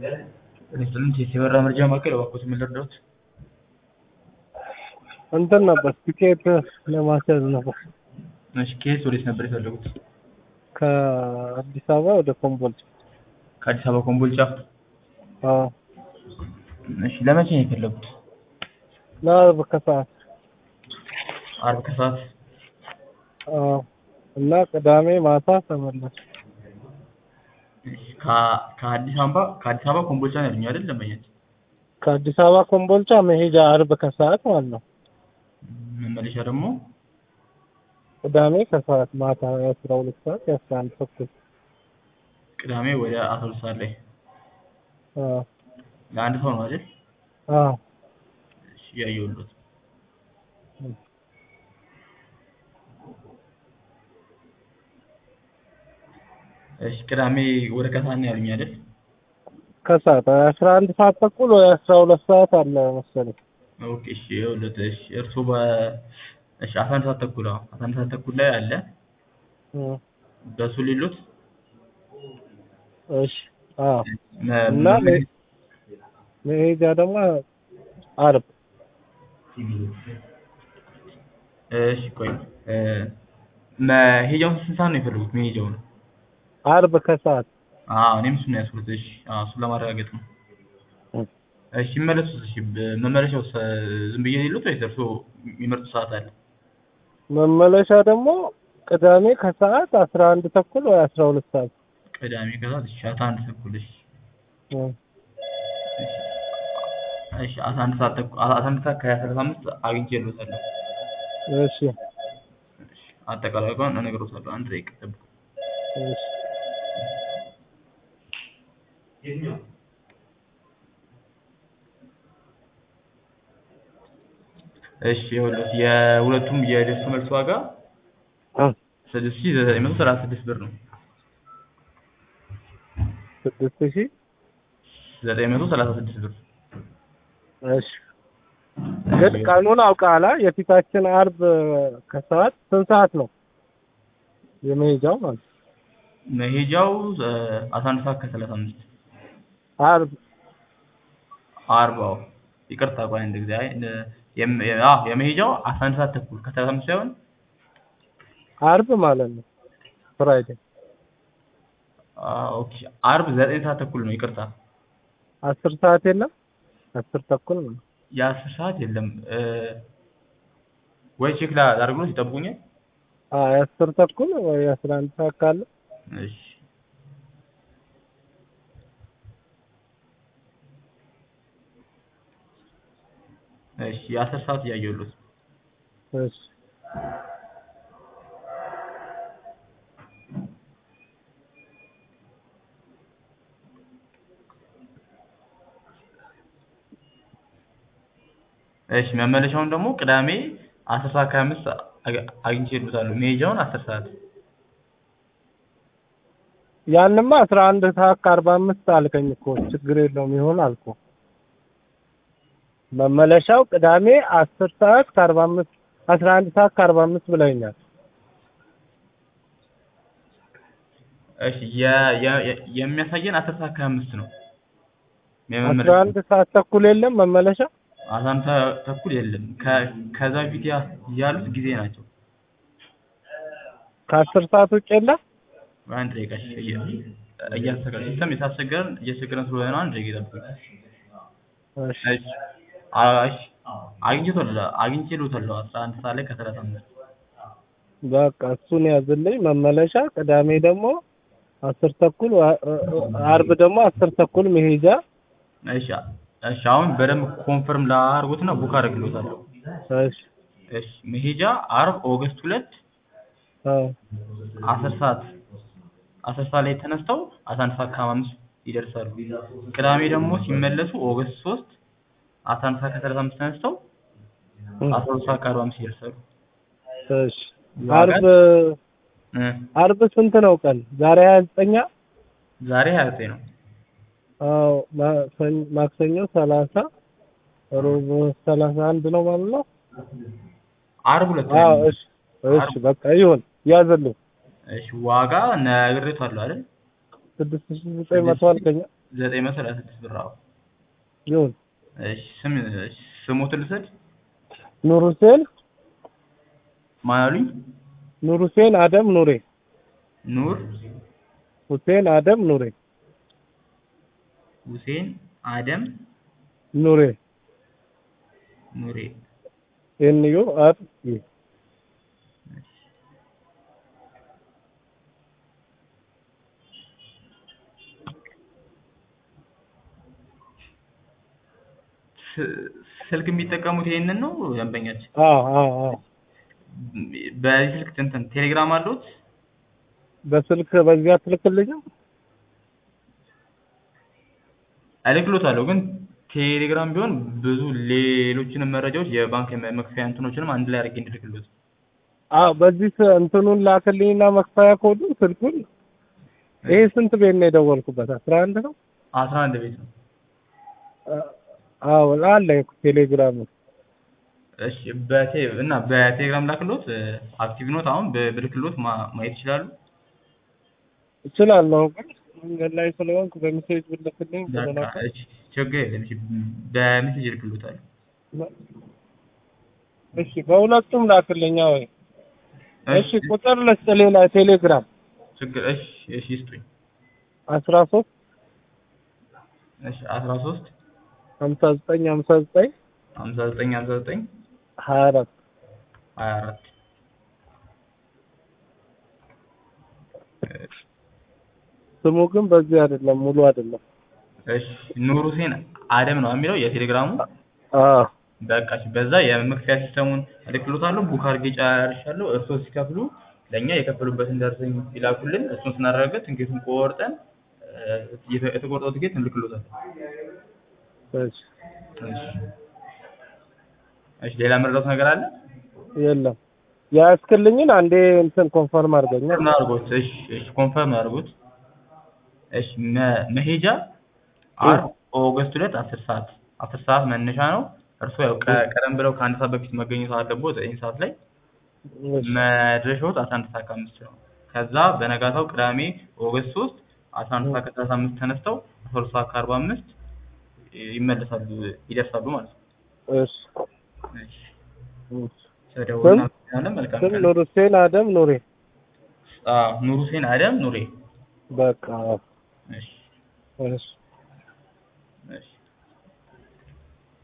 ሬስቶራንት የበራ መረጃ ማዕከል እባክዎት ምን ልርዳዎት? እንትን ነበር ቲኬት ለማስያዝ ነበር እሺ ከየት ወዴት ነበር የፈለጉት? ከአዲስ አበባ ወደ ኮምቦልቻ። ከአዲስ አበባ ኮምቦልቻ? አዎ እሺ ለመቼ ነው የፈለጉት? ለአርብ ከሰዓት አርብ ከሰዓት? አዎ እና ቅዳሜ ማታ ተመለስ። እሺ ከ- ከአዲስ አበባ ከአዲስ አበባ ኮምቦልቻ ነው ያሉኝ አይደል ደንበኛችን? ከአዲስ አበባ ኮምቦልቻ መሄጃ አርብ ከሰዓት ማለት ነው። መመለሻ ደግሞ ቅዳሜ ከሰዓት ማታ የአስራ ሁለት ሰዓት የአስራ አንድ ተኩል ቅዳሜ ወደ አስራ ሁለት ሰዓት ላይ አዎ ለአንድ ሰው ነው አይደል? አዎ እሺ እያየሁልዎት እሺ ቅዳሜ ወደ ከሰዓት ነው ያሉኝ አይደል? ከሰዓት አስራ አንድ ሰዓት ተኩል ወይ አስራ ሁለት ሰዓት አለ መሰለኝ። ኦኬ እሺ ይኸውልዎት እሺ እርስዎ በ እሺ አስራ አንድ ሰዓት ተኩል አዎ አስራ አንድ ሰዓት ተኩል ላይ አለ እም፣ በሱ ሊሉት እሺ አዎ መ- እና መ- መሄጃ ደግሞ አርብ እሺ ቆይ እ መሄጃውን ስንት ሰዓት ነው የፈለጉት መሄጃውን? አርብ ከሰዓት አዎ እኔም እሱን ነው ያዝኩት እሺ አዎ እሱን ለማረጋገጥ ነው እም። እሺ ሲመለሱስ እሺ በ- መመለሻው ሰ- ዝም ብዬ ሊሉት ወይስ እርስዎ የሚመርጡት ሰዓት አለ? መመለሻ ደግሞ ቅዳሜ ከሰዓት አስራ አንድ ተኩል ወይ አስራ ሁለት ሰዓት ቅዳሜ ከሰዓት እሺ አስራ አንድ ተኩል እሺ እም። እሺ እሺ አስራ አንድ ሰዓት ተኩል አስራ አንድ ሰዓት ከሰላሳ አምስት አግኝቼልዎታለሁ እሺ እሺ አጠቃላይ ዋጋውን እነግርዎታለሁ አንድ ደቂቃ ይጠብቁ እሺ እሺ ይኸውልዎት የሁለቱም የደርሶ መልስ ዋጋ እ ስድስት ሺህ ዘጠኝ መቶ ሰላሳ ስድስት ብር ነው ስድስት ሺህ ዘጠኝ መቶ ሰላሳ ስድስት ብር እሺ ግን ቀኑን አውቃላ የፊታችን አርብ ከሰዓት ስንት ሰዓት ነው የመሄጃው ማለት ነው? መሄጃው እ አስራ አንድ ሰዓት ከሰላሳ አምስት አርብ አርብ አዎ ይቅርታ ቆይ አንድ ጊዜ አይ እ የም- አዎ የመሄጃው አስራ አንድ ሰዓት ተኩል ከሰላሳ አምስት ሳይሆን አርብ ማለት ነው ፍራይዴ አዎ ኦኬ አርብ ዘጠኝ ሰዓት ተኩል ነው ይቅርታ አስር ሰዓት የለም አስር ተኩል ነው የአስር ሰዓት የለም እ ወይ ቼክ ላድርግሎት ይጠብቁኛል አዎ የአስር ተኩል ወይ የአስራ አንድ ሰዓት ካለ እሺ እሺ የአስር ሰዓት እያየሁልዎት እሺ እሺ መመለሻውን ደግሞ ቅዳሜ አስር ሰዓት ከሀያ አምስት አግ- አግኝቼልዎታለሁ መሄጃውን አስር ሰዓት ያንማ አስራ አንድ ሰዓት ከአርባ አምስት አልከኝ እኮ ችግር የለውም ይሆን አልኩ መመለሻው ቅዳሜ አስር ሰዓት ከአርባ አምስት አስራ አንድ ሰዓት ከአርባ አምስት ብለኸኛል እሺ የ- የ- የ- የሚያሳየን አስር ሰዓት ከሀያ አምስት ነው አስራ የመመለሻው አንድ ሰዓት ተኩል የለም መመለሻ አስራ አንድ ሰዓት ተኩል የለም ከ- ከዛ በፊት ያ- ያሉት ጊዜ ናቸው ከአስር ሰዓት ውጭ የለም አንድ ደቂቃ እሺ እየ- እያስተካከለ ሲስተም የታስቸገረን እያስቸገረን ስለሆነ ነው አንድ ደቂቃ ይጠብቁኝ እሺ እሺ አ- እሺ አግኝቼልዎታለሁ አግኝቼልዎታለሁ አስራ አንድ ሰዓት ላይ ከሰላሳ አምስት በቃ እሱን ያዝልኝ መመለሻ ቅዳሜ ደግሞ አስር ተኩል ዋ- አርብ ደግሞ አስር ተኩል መሄጃ እሺ እሺ አሁን በደንብ ኮንፈርም ላድርጎትና ቡክ አደርግልዎታለሁ እሺ እሺ መሄጃ አርብ ኦገስት ሁለት አዎ አስር ሰዓት አስር ሰዓት ላይ ተነስተው አስራ አንድ ሰዓት ከሀያ አምስት ይደርሳሉ ቅዳሜ ደግሞ ሲመለሱ ኦገስት ሶስት አስራ አንድ ሰዓት ከሰላሳ አምስት ተነስተው አስራ ሁለት ሰዓት ከአርባ አምስት ይደርሳሉ እሺ አርብ እ አርብ ስንት ነው ቀን ዛሬ ሀያ ዘጠኛ ዛሬ ሀያ ዘጠኝ ነው አዎ ማክሰኞ- ማክሰኞ ሰላሳ ሮብ ሰላሳ አንድ ነው ማለት ነው አርብ ሁለት አዎ ነው እሺ እሺ በቃ ይሁን ያዝልኝ እሺ ዋጋ ነግሬዎታለሁ አይደል ስድስት ሺህ ዘጠኝ መቶ አልከኛ ዘጠኝ መቶ ሰላሳ ስድስት ብር አዎ ይሁን እሺ ስም እሺ ስሞትን ልውሰድ ኑር ሁሴን ማን አሉኝ ኑር ሁሴን አደም ኑሬ ኑር ሁሴን አደም ኑሬ ሁሴን አደም ኑሬ ኑሬ ኤን ዩ አር ኢ ስ- ስልክ የሚጠቀሙት ይሄንን ነው ደንበኛችን አዎ አዎ አዎ በዚህ ስልክ እንትን ቴሌግራም አለዎት በስልክ በዚያ ትልክልኝ እልክልዎታለሁ ግን ቴሌግራም ቢሆን ብዙ ሌሎችንም መረጃዎች የባንክ መ- መክፈያ እንትኖችንም አንድ ላይ አድርጌ እንድልክልዎት አዎ በዚህ ስ- እንትኑን ላክልኝና መክፈያ ኮዱን ስልኩን ይሄ ስንት ቤት ነው የደወልኩበት አስራ አንድ ነው አስራ አንድ ቤት ነው አዎ አለ ቴሌግራም እሺ በቴ እና በቴሌግራም ላክልዎት አክቲቭ ኖት አሁን ብ- ብልክልዎት ማ- ማየት ይችላሉ እችላለሁ ግን መንገድ ላይ ስለሆንኩ በሜሴጅ ብልክልኝ በቃ ስለናቀ እሺ ችግር የለም እሺ በሜሴጅ እልክልዎታለሁ እሺ በሁለቱም ላክልኛ ወይ እሺ ቁጥር ልስጥ ሌላ ቴሌግራም ችግር እሺ እሺ ይስጡኝ አስራ ሶስት እሺ አስራ ሶስት ሀምሳ ዘጠኝ ሀምሳ ዘጠኝ ሀምሳ ዘጠኝ ሀምሳ ዘጠኝ ሀያ አራት ሀያ አራት ስሙ ግን በዚህ አይደለም ሙሉ አይደለም እሺ ኑር ሁሴን አደም ነው የሚለው የቴሌግራሙ አዎ በቃ እሺ በዛ የመክፈያ ሲስተሙን እልክልዎታለሁ ቡክ አድርጌ ጨርሻለሁ እርስዎ ሲከፍሉ ለእኛ የከፈሉበትን ደረሰኝ ይላኩልን እሱን ስናረጋግጥ ትኬቱን ቆርጠን እ፣ የተ- የተቆረጠው ትኬት እንልክልዎታለን እሺ እሺ እሺ ሌላ መረዳት ነገር አለ የለም ያስክልኝን አንዴ እንትን ኮንፈርም አድርገኛ ኮንፈርም አድርጎት እሺ እሺ ኮንፈርም አድርጎት እሺ መ- መሄጃ አርብ ኦገስት ሁለት አስር ሰዓት አስር ሰዓት መነሻ ነው እርስዎ ያው ቀ- ቀደም ብለው ከአንድ ሰዓት በፊት መገኘት አለብዎት ዘጠኝ ሰዓት ላይ መድረሻዎት አስራ አንድ ሰዓት ከአምስት ነው ከዛ በነጋታው ቅዳሜ ኦገስት ሶስት አስራ አንድ ሰዓት ከሰላሳ አምስት ተነስተው አስራ ሁለት ሰዓት ከአርባ አምስት ይመለሳሉ ይደርሳሉ ማለት ነው እሺ እሺ እሺ ስለደወልን እናመሰግናለን መልካም ስም ቀን ኑር ሁሴን አደም ኑሬ አዎ ኑር ሁሴን አደም ኑሬ በቃ እሺ እሺ እሺ